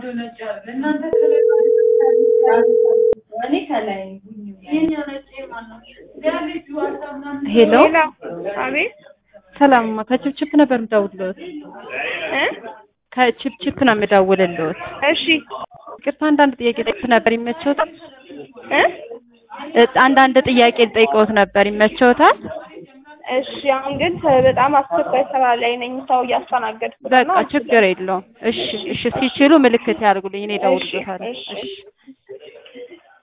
ሄሎ አቤት ሰላምማ ከችፕችፕ ነበር የምደውልልዎት። እ ከችፕችፕ ነው የምደውልልዎት። እሺ ይቅርታ አንዳንድ ጥያቄ ጠይቅ ነበር ይመቸዎታል? እ እ አንዳንድ ጥያቄ ልጠይቅዎት ነበር ይመቸዎታል? እሺ አሁን ግን በጣም አስቸኳይ ስራ ላይ ነኝ። ሰው እያስተናገድኩ በቃ ችግር የለውም። እሺ እሺ ሲችሉ ምልክት ያድርጉልኝ፣ እኔ እደውልልዎታለሁ። እሺ፣ እሺ እሺ።